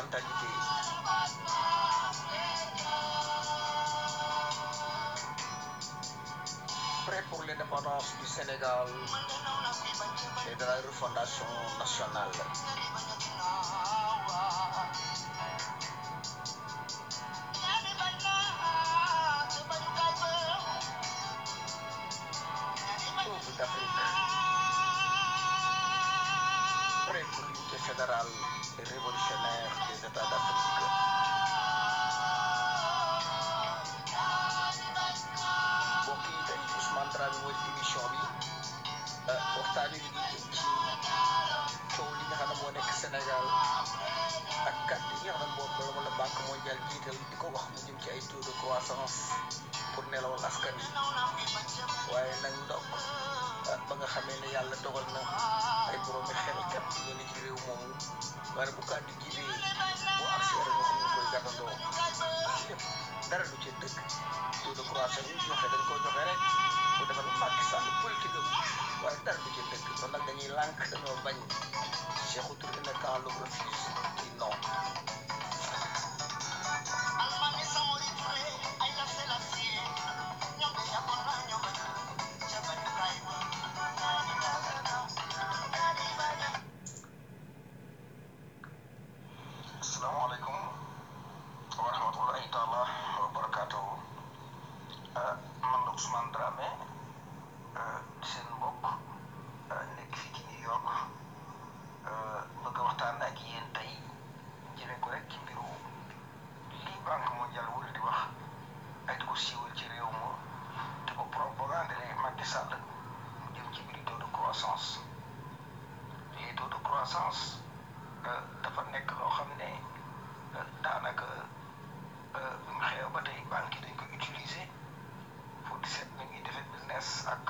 mentalité prêt pour l'indépendance du Sénégal et de la refondation nationale. Peuple d'Afrique, prêt pour l'unité fédérale et révolutionnaire des États d'Afrique. mbokk yi tey Ousmane Dramé mooy émission bi waxtaan wi ngi jëm ci coow li nga xam ne moo nekk Sénégal ak kàddu yi nga xam ne boobu la wala banque mondiale jiital di ko wax mu jëm ci ay taux de croissance pour nelawal askan wi waaye nag ndokk ba nga xamee ne yàlla dogal na ay boroomi xel kat ñu ne ci réew moomu waaye bu kàddu jibee bu accès rek nga xam ne koy gàttandoo lépp dara du ci dëgg taux de croissance yi joxe dañ koo joxe rek bu defal Macky Sall politique am waaye dara du ci dëgg kon nag dañuy lànk dañoo bañ Sékou Touré ne quand l'on refuse dit non asalaamaaleykum wa rahmatullahi taala wa barakaatuhu man la Ousmane Dramé seen mbokk nekk fii ci New York bëgg a waxtaan ak yéen tey jëmee ko rek ci mbiru lii banque mondiale wala di wax ay di ko siiwal ci réew ma te ko propagandele Macky Sall mu jëm ci mbiru taux de croissance les taux de croissance dafa nekk loo xam ne daanaka bi mu xew ba tey banque yi dañ ko utiliser pour di seet ni ñuy defee business ak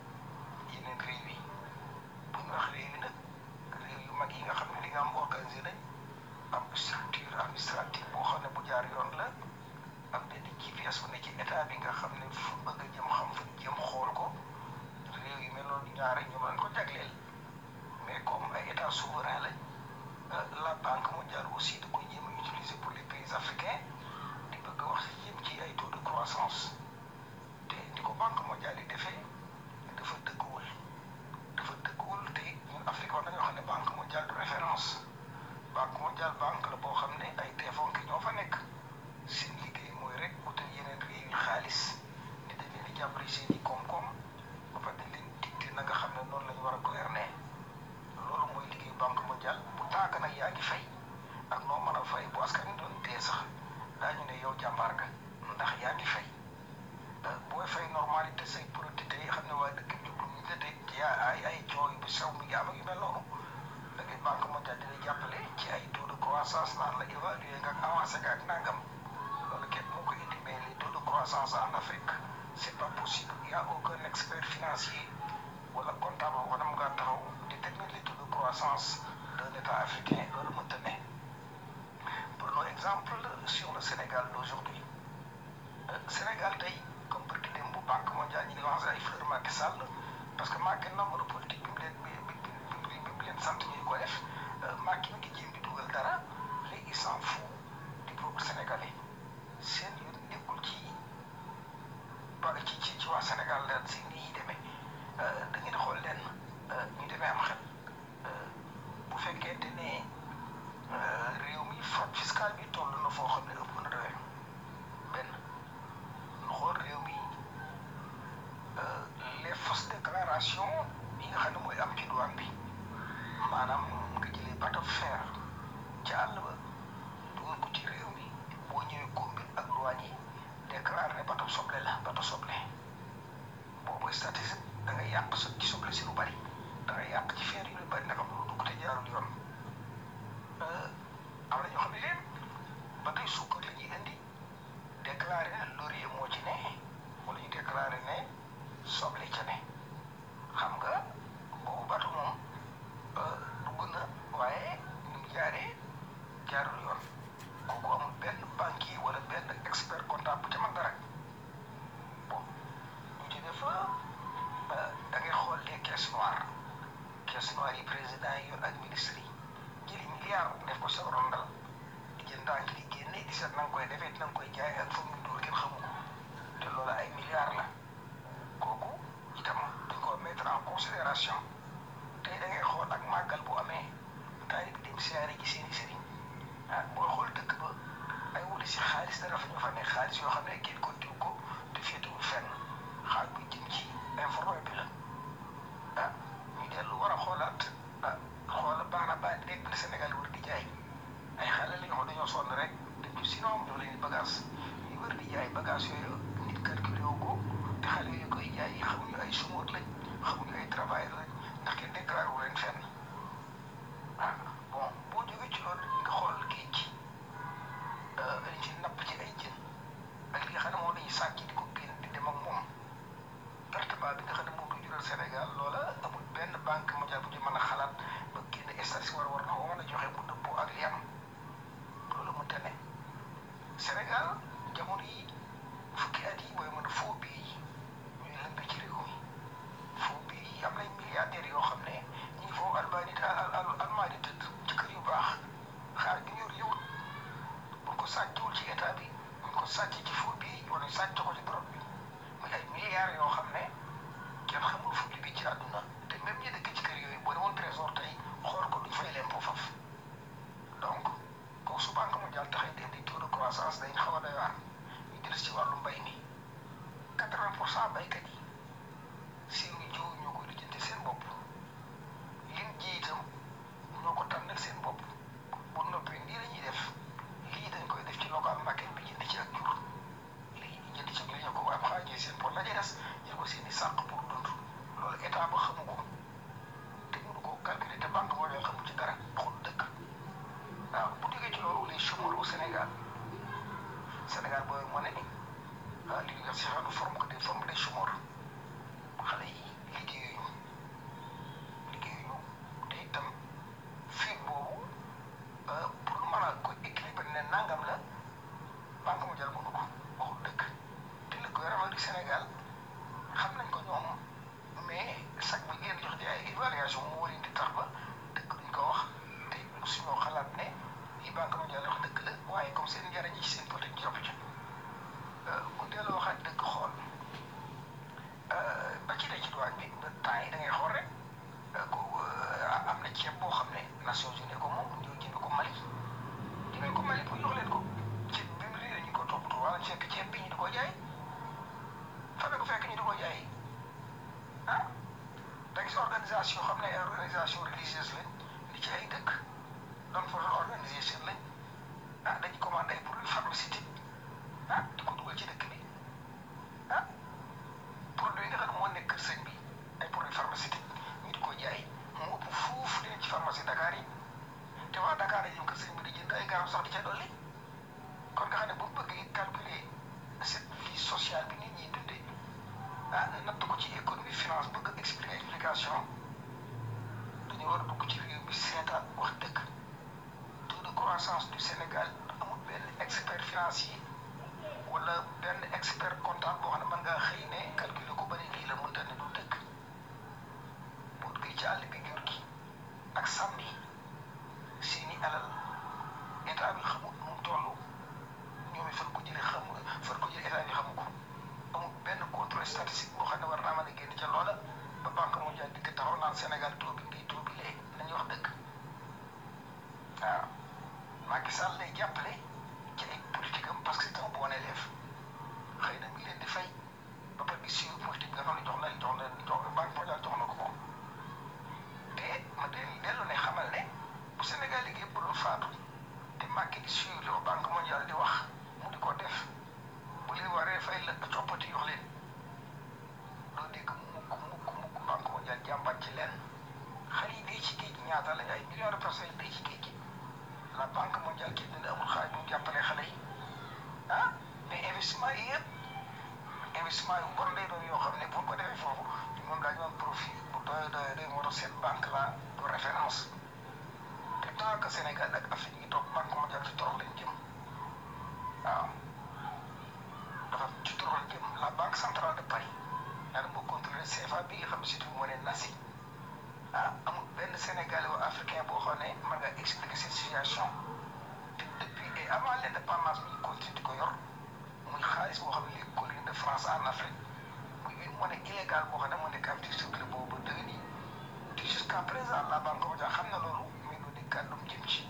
yeneen réew yi bu ñu wax réew yi nag réew yu mag yi nga xam ne li nga am organisé nañ am structure administrative boo xam ne bu jaar yoon la am benn GPS bu ne ci état bi nga xam ne fu bëgg a jëm xam fa jëm xool ko réew yu mel noonu ñaare ñoom lañ ko jagleel mais comme ay état souverain lañ la banque mondiale aussi da koy jéem a utiliser pour les pays africains di bëgg a wax jëm ci ay taux de croissance te di ko banque mondiale yi defee dafa dëgguwul dafa dëgguwul te ñun Afrique war nañoo xam ne banque mondiale de référence banque mondiale banque la boo xam ne ay deefonke ñoo fa nekk seen liggéey mooy rek utal yeneen réew yi xaalis ni dañ leen di jàppale seen i koom-koom ba pare dañ leen dicté na nga xam ne noonu la ñu war a gouverner loolu mooy liggéeyu banque mondiale bu tàgg nag yaa ngi fay ak noo mën a fay bu askan wi doon dee sax daañu ne yow jàmbaar nga ndax yaa ngi fay booy fay normalité say produit te xam ne waa dëkk bi ñu la teg ci ay ay cooy bu sew mi ngi am ak yu mel noonu da ngay banque mondiale dina jàppale ci ay taux de croissance naan la évaluer nga ak avancé nga ak nangam loolu kenn moo ko indi mais les taux de croissance en Afrique c'est pas possible il y a aucun expert financier wala comptable wala mu ngaa taxaw déterminer les taux de croissance d'un état africain loolu mënta ne prenons exemple sur le Sénégal d'aujourd'hui Sénégal tey comme bëgg dem bu banque mondiale ñu ngi lancé ay fleur Macky Sall parce que Macky nombre politique bi mu leen bi bi bi bi mu leen sant ñuy ko def Macky mi ngi jéem di dugal dara léegi il s'en fout du peuple sénégalais seen yoon nekkul ci ba ci ci ci waa Sénégal daal seen ni ñuy demee da ngeen xool leen ñu demee am xel bu fekkente ne réew mi fraude fiscale bi toll na foo xam ne ëpp na doyoo benn nu xool réew mi les fausses déclarations yi nga xam ne mooy am ci douane bi maanaam nga jëlee bateau fer ca àll ba dugal ko ci réew mi boo ñëwee combine ak douane yi déclaré ne bateau soble la bateau soble boobu statistique da ngay yàq sa ci soble si lu bari da ngay yàq ci feer yu lu bari naka lu dugg te jaarul yoon am na ñoo xam ne leen ba tey suukar la ñuy indi déclaré ne laurier moo ci ne wala ñu déclaré ne soble ca ne xam nga boobu batu moom dugg na waaye ni mu jaaree jaarul yoon kooku amul benn banquier wala benn expert comptable bu ca mën dara bon ñu ci def da ngay xool les caisses noires caisses noires yi président yi yor ak ministres yi jëli milliard def ko sa rondal koy jaay xamuñu ay chômeurs lañ xamuñu ay travailleurs lañ ndax kenn déclaré wu leen fenn ah bon boo jógee ci loolu nga xool géej gi dañ ci napp ci ay jën ak li nga xam ne moom dañuy sàcc di ko génn di dem ak moom pertement bi nga xam ne moom du jural Sénégal loola amul benn banque mondiale bu ci mën a xalaat ba génn statistique war war na ko mën a joxe mu dëppoo ak li am loolu mënta ne Sénégal jamono yi fukki at yi booy mën a faux billets yi ñuy lëmbe ci réew mi faux billets yi am nañ milliardaires yoo xam ne ñu ngi foofu Albanie al al Allemagne di tëdd ci kër yu baax xaar bi ñu yor liwut buñ ko sàccul ci état bi buñ ko sàcc ci faux billets yi wala ñu sàcc ko ci drogue bi muy ay milliards yoo xam ne kenn xamul fu liggéey ci àdduna te même ñi dëkk ci kër yooyu boo demoon trésor tey xool ko duñ fay lempo faf donc kooku su banque mondiale taxee di indi taux de croissance dañ xaw a doy waar ñu jël ci wàllu mbay mi quatre-vingt pour cent baykat yi seeni jiw ñoo koy lijjanti seen bopp lim ji itam ñoo ko tànnal seen bopp bu noppee nii la ñuy def lii dañ koy def ci local market bi jënd ci ak jur lii ñu jënd ci li ñu ko am xaajee seen pour la des jël ko seen i sàq pour dund loolu état ba xamu ko te mënu ko calculer te banque mondiale xamu ci dara xul dëkk waaw bu jógee ci loolu les chômeurs au Sénégal Sénégal booy moo ne ni ah l'université ne forme que des formes des chômeurs xale yi liggéeyuñu liggéeyuñu te itam fii boobu pour mën a ko équilibre ne nangam la banque mondiale mënu ko waxul dëkk te le gouvernement du Sénégal xam nañ ko ñoom mais sax bi ngeen jox di ay évaluation moo war di tax ba dëkk duñ ko wax te suñoo xalaat ne li banque mondiale wax dëgg la waaye comme seen njëriñ ci seen politique ñu topp ci bu delloo waxaat dëgg xool ba ci ne ci douane bi ba temps yi da ngay xool rek ko am na ceeb boo xam ne Nations Unies ko moom ñëw jënd ko Mali jëmee ko Mali pour jox leen ko ceeb bi mu réer ñu ko toppatoo wala fekk ceeb bi ñu di ko jaay fan la ko fekk ñu di ko jaay ah da gis organisation xam ne ay organisation religieuse lañ li ci ay dëkk donc for organisation lañ ah dañuy commandé ay produits pharmaceutiques ah di ko dugal ci dëkk bi ah produit yi nga xam ne moo nekk kër sëñ bi ay produits pharmaceutiques ñu di ko jaay mu ëpp fuuf dina ci pharmacie Dakar yi te waa Dakar yi ñoom kër sëñ bi di jënd ay garab sax di ca dolli kon nga xam ne bu ñu bëggee calculer cette vie sociale bi nit ñi dundee ah natt ko ci économie finance bëgg expliquer explication dañu war a dugg ci réew mi seetaat wax dëgg taux de croissance du Sénégal amul benn expert financier wala benn expert comptable boo xam ne mën ngaa xëy ne calculer ko ba ne lii la mënta ne du dëgg boo duggee ci àll bi jur gi ak sàmm yi seeni alal état bi xamul nu mu toll ñoom it fan ko jëlee xamu fan ko jëlee état bi xamu ko amul benn contrôle statistique boo xam ne war naa mën a génn ca loola ba banque mondiale di ko taxaw naan Sénégal taux bi ngay taux bi lee nañu wax dëgg waaw Macky Sall lay jàppale ci ay politique am parce que c'est un bon élève xëy na mi leen di fay ba pare di suivre politique nga xam ne jox na jox na jox banque mondiale jox na ko ko te ma de dellu ne xamal ne bu Sénégal liggéey bu doon faatu te Macky di suivre li ko banque mondiale di wax mu di ko def bu leen waree fay la coppati jox leen doo dégg mukk mukk mukk banque mondiale jàmbat ci leen xale yi dee ci géej gi ñaata lañ ay millions de personnes dee ci géej gi la banque mondiale kii dina amul xaaj bu jàppale xale yi ah mais investissement yi yëpp investissement yu bon lay doon yoo xam ne bu ko defee foofu moom daañu am profit bu doy doy doy moo tax seen banque la de référence te tant que Sénégal ak Afrique ngi toog banque mondiale ci torox lañ jëm waaw dafa ci torox lañ jëm la banque centrale de Paris daal moo contrôlé CFA bi nga xam ne surtout moo ne nasi ah amul benn Sénégalais ou africain boo xam ne mën nga expliquer cette situation te depuis et avant l' indépendance bi ñu continue di ko yor muy xaalis boo xam ne les colonies de France en Afrique muy une monnaie illégale boo xam ne moo nekk am ci circuit boobu ba dëgg nii te jusqu'à présent la banque mondiale xam na loolu mais du di kàddum jëm ci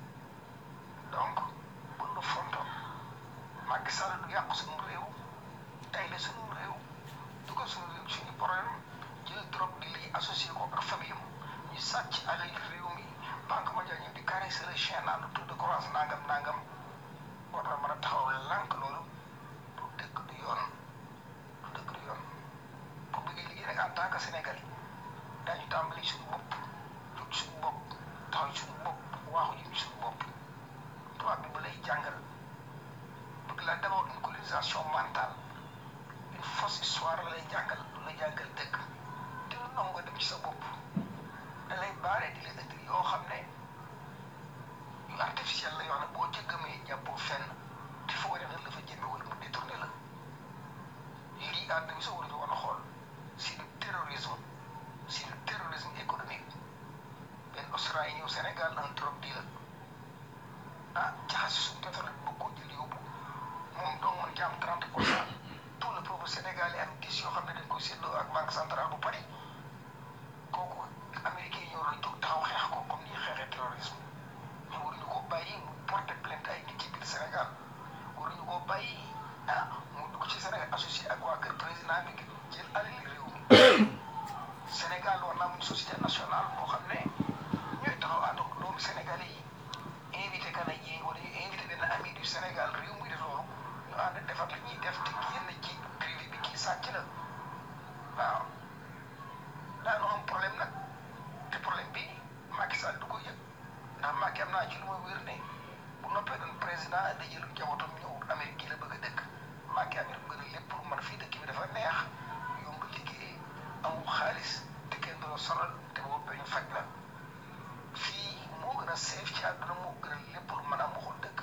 donc bu nu fonto Macky Sall du yàq suñu réew tey la suñu réew du ko suñu réew suñu problème jël drogue di lii associé ko ak famille am ñu sàcc alal réew mi banque mondiale ñu di caresser le chien naan taux de croissance nangam nangam war na mën a taxaw lànk loolu du dëgg du yoon du dëgg du yoon lay jàngal du la jàngal dëgg te lu nangu nga dem ci sa bopp da lay baare di la indi yoo xam ne yu artificiel la yoo xam ne boo ca gëmee jàppoo fenn te foo ne la fa jëme wala mu détourné la lii àdduna bi sa war a war a xool c'est le terrorisme c'est le terrorisme économique benn Australien ñëw Sénégal un drogue dealer ah jaxase suñu pétrole bi bëgg koo jël yóbbu moom dong mën ci am 30 pour cent tout le peuple sénégalais am 10 yoo xam ne dañ koy séddoo ak banque centrale bu Paris kooku américain yi ñoo doon jóg taxaw xeex ko comme ni xeexee terrorisme mais waruñu ko bàyyi mu porter plainte ay nit ci biir Sénégal waruñu ko bàyyi ah mu dugg ci Sénégal associé ak waa kër président bi jël alal réew mi Sénégal war na am une société nationale boo xam ne ñooy taxaw ànd ak doomu sénégalais yi invité canadien wala ñu invité benn ami du Sénégal réew muy def loolu ñu ànd defar li ñuy def te génn ci privé bi kii sàcc la waaw daanu am problème nag te problème bi Macky Sall du ko yëg ndax Macky am naa ci lu ma wér ne bu noppee doon président da jël njabootam ñëw Amérique gi la bëgg a dëkk Macky Amérique gën a lépp pour man fii dëkk bi dafa neex yomb liggéey amul xaalis te kenn du la sonal te boo bañ faj la fii moo gën a seef ci àdduna moo gën a lépp lu mën a waxul dëkk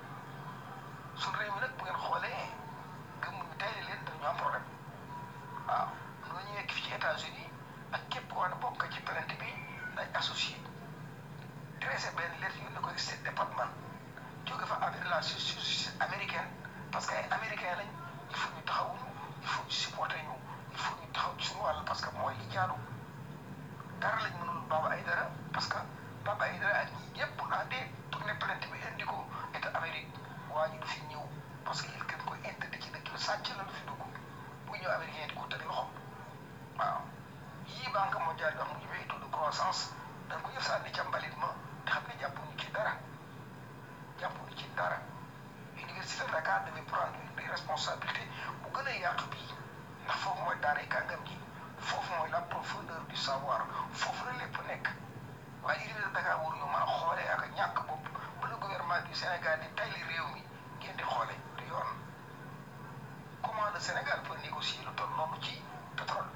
suñu réew mi nag bu ngeen xoolee gëm ñu tey leen dañu am problème waaw noonu ñu nekk fi ci États-Unis ak képp koo xam ne bokk ci plainte bi dañ associé dressé benn lettre yu ne ko State Department jóge fa avec la justice américaine parce que ay américain lañ il faut ñu taxawuñu il faut ñu supporter ñu il faut ñu taxaw ci suñu wàll parce que mooy li jaadu dara lañ mënul Baba Aïdara parce que Baba Aïdara ak ñi ñëpp bu àndee tourné plainte bi indi ko état Amérique waa ji du fi ñëw parce que il gën koy interdit ci dëkk bi sàcc la du fi dugg bu ñëw américain di ko teg loxo waaw yii banque mondiale bi wax mu jëmee taux de croissance dañ ko jëf sànni ca mbalit ma te xam ne jàppuñu ci dara jàppuñu ci dara université de Dakar devait prendre des responsabilités bu gën a yaatu bii ndax foofu mooy daaray kàngam ji foofu mooy la profondeur du savoir foofu la lépp nekk waaye université de Dakar waruñu mën a xoolee ak ñàkk bopp ba le gouvernement du Sénégal di tayli réew mi ngeen di xoole du yoon comment le Sénégal peut négocier lu toll noonu ci pétrole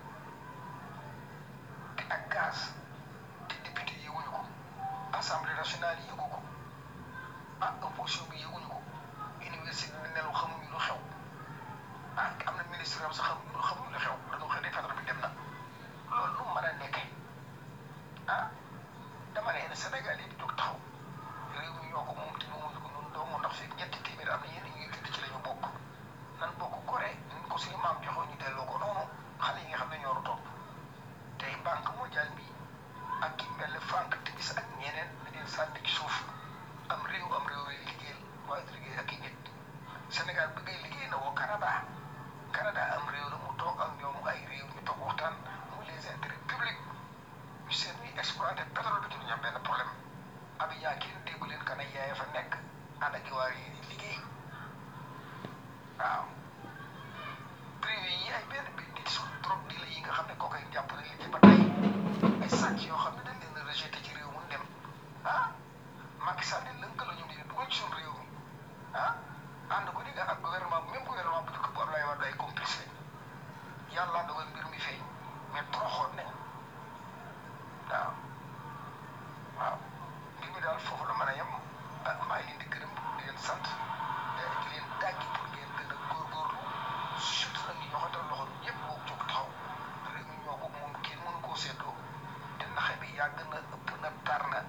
te ak gaz te député yëguñu ko assemblée nationale yëgu ko ah opposition bi yëguñu ko université bi nelaw xamuñu lu xew ah am na ministre am sax xamuñu lu xamuñu lu xew dañoo xëy ne pétrole bi dem na loolu lu mën a nekkee ah dama ne Sénégal yëpp jóg taxaw réew mi ñoo ko moom te moomuñu ko noonu doomu ndax fekk ñetti téeméer am na yenn ñuy judd ci la ñu bokk nan bokk gore ñu ko suñu maam joxoon ñu delloo ko noonu xale yi nga xam ne ñoo topp tey banque mondiale bi ak ki mel ne Franck Timis ak ñeneen da leen sànni ci suuf am réew am réew yi liggéeyal waaye du liggéey ak i nit Sénégal bëggee liggéey na woo Canada Canada am réew la mu toog ak ñoom ay réew ñu toog waxtaan mu les intérêts publics ñu seen ñuy exploité pétrole bi ñu am benn problème Abidjan kenn déggu leen kana yaay fa nekk ànd ak waa yi di liggéey waaw privé yi ay benn bi nit su trop di la yi nga xam ne kooku ay jàpp nañ leen ci ba tey ay sàcc yoo xam ne dañ leen a rejeté ci réew mu dem ah Macky Sall ne lëkkaloo ñu di dugal ci suñu réew mi ah ànd ko di nga ak gouvernement même gouvernement bu njëkk bu Abdoulaye Wade ay complice lañ yàlla dogal mbir mi feeñ mais toroxoon nañ waaw waaw mbir mi daal foofu la mën a yem ah maa ngi leen di gërëm di leen sant di leen dàggi pour ngeen gën a góorgóorlu surtout nag ñu joxatal loxo ñëpp boo jóg taxaw réew mi ñoo ko moom kenn mënu koo seetloo te naxe bi yàgg na ëpp na tar na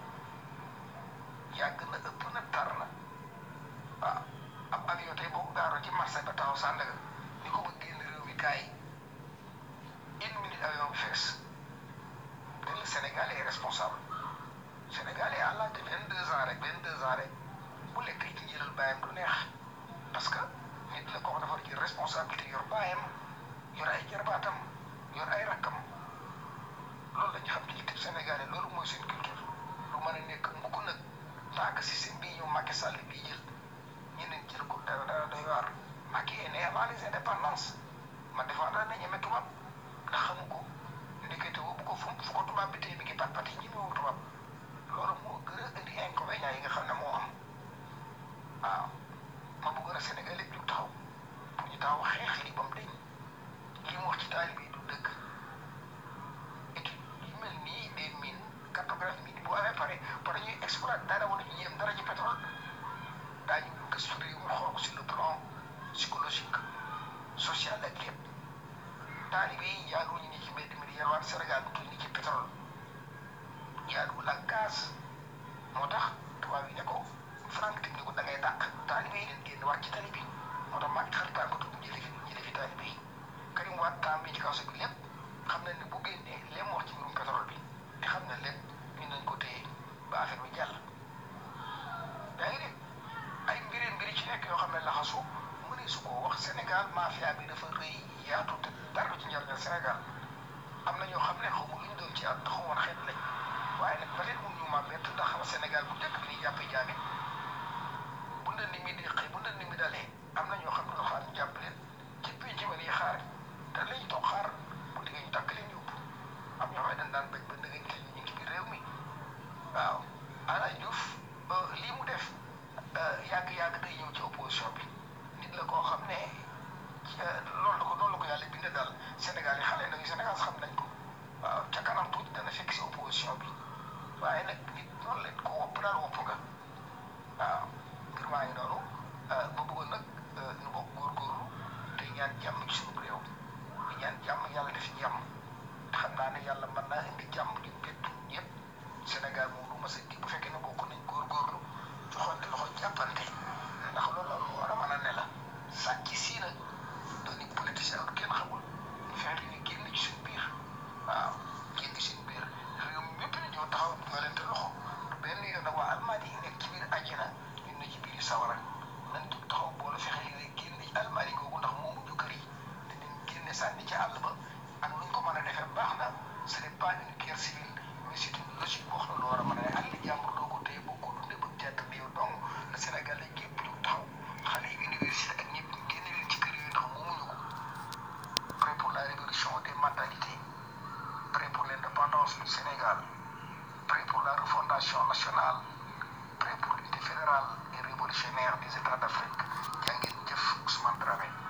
yàgg na ëpp na tar na waaw ab avion tey boo ko gaaroo ci marché ba taxaw Sandaga ni ko bëgg génn réew mi kaay une minute avion bi fees te le Sénégal est responsable Sénégal est à l'âge de vingt deux ans rek vingt deux ans rek bu lekk ci njëlal bàyyam du neex parce que nit la ko dafa ci responsabilité yor bàyyam yor ay jarbaatam yor ay rakkam loolu la ñu xam ci liggéey Sénégalais loolu mooy seen culture lu mën a nekk mukk nag tant que système bii ñu Macky Sall bii jël ñeneen jël ko dara dara doy waar Macky est né avant les indépendances ma défendre na ñeme tubaab ndax xamu ko ndekete woo bu ko fu fu ko tubaab bi tey mi ngi pat pati ñi mu tubaab loolu moo gën a indi inconvénients yi nga xam ne moo am waaw ma bëggoon a Sénégal yëpp jóg taxaw pour ñu taxaw xeex lii ba mu deñ lii mu taalibe yi jaaduwuñu ni ci mbedd mi di yalwaan Sénégal bi ni ci pétrole jaaduwul ak gaz moo tax tubaab yi ne ko Frank Timis ne ko da ngay dàq taalibe yi leen génn wàcc ci tali bi moo tax maa ngi xaritaan ko tudd jële fi jële fi taalibe yi Karim Wade temps bi ci kaw bi lépp xam na ne bu génnee lépp mu wax ci mbirum pétrole bi te xam na lépp ñu nañ ko téye ba affaire bi jàll yaa ngi dégg ay mbiri mbiri ci nekk yoo xam ne laxasu mu ne su ko wax Sénégal mafia bi dafa rëy yaatu te dara ci njëriñal Sénégal am na ñoo xam ne xamu lu ñu doon ci at xamoon xeet lañ waaye nag peut être mun ñu ma bett ndax Sénégal bu njëkk bi ñuy jàppee jaamit bu ndën ni mi di xëy bu ndën ni mi dalee am na ñoo xam ne xaar ñu jàpp leen ci penc ma nii xaar te lañ toog xaar bu diggee ñu takk leen yóbbu am ñoo xam ne dañ daan bañ ba ndëgëñ te ñu ngi ci biir réew mi waaw Alaaj Diouf lii mu def yàgg-yàgg day ñëw ci opposition bi nit la koo xam ne loolu la ko loolu la ko yàlla bindee daal Sénégal yi xale nañu Sénégal xam nañ ko waaw ca kanam tuuti dana fekk si opposition bi waaye nag nit noonu leen ko wopp daal wopp nga waaw ngir maa ngi noonu ba bëggoon nag ñu bokk góorgóorlu te ñaan jàmm ci suñu réew di ñaan jàmm yàlla def jàmm te xam naa ne yàlla mën naa indi jàmm ju bett ñëpp Sénégal moom du mas a di bu fekkee ne bokk nañ góorgóorlu joxante loxo jàppante ndax loolu lu war a mën a ne la sàcc sii nag dooni politicien ak kenn xamul ñu fexe ñu génn ci suñu biir waaw génn ci suñu biir réew mi mépp ni ñoo taxaw joolante loxo du benn yoon nag waa almaadi yi nekk ci biir àjjana ñun na ci biir sawara nañ jug taxaw boole fexe li ne génn ci almaadi googu ndax moomu ñu kër yi te dañ génne sànni ci àll ba ak nuñ ko mën a defee baax na ce n'est pas une guerre civile mais c'est une logique boo xam ne lu war a mën a ne àll jàmbur doo ko téye boo ko dundee ba jàtt bi yow dong le Sénégal lañ gépp jug taxaw xale yi université ak ñëpp génne leen ci kër yooyu ndax moomuñu ko prêt pour la révolution des mentalités prêt pour l'indépendance du Sénégal prêt pour la refondation nationale prêt pour l'unité fédérale et révolutionnaire des États d'Afrique jaa ngeen jëf Ousmane Dramé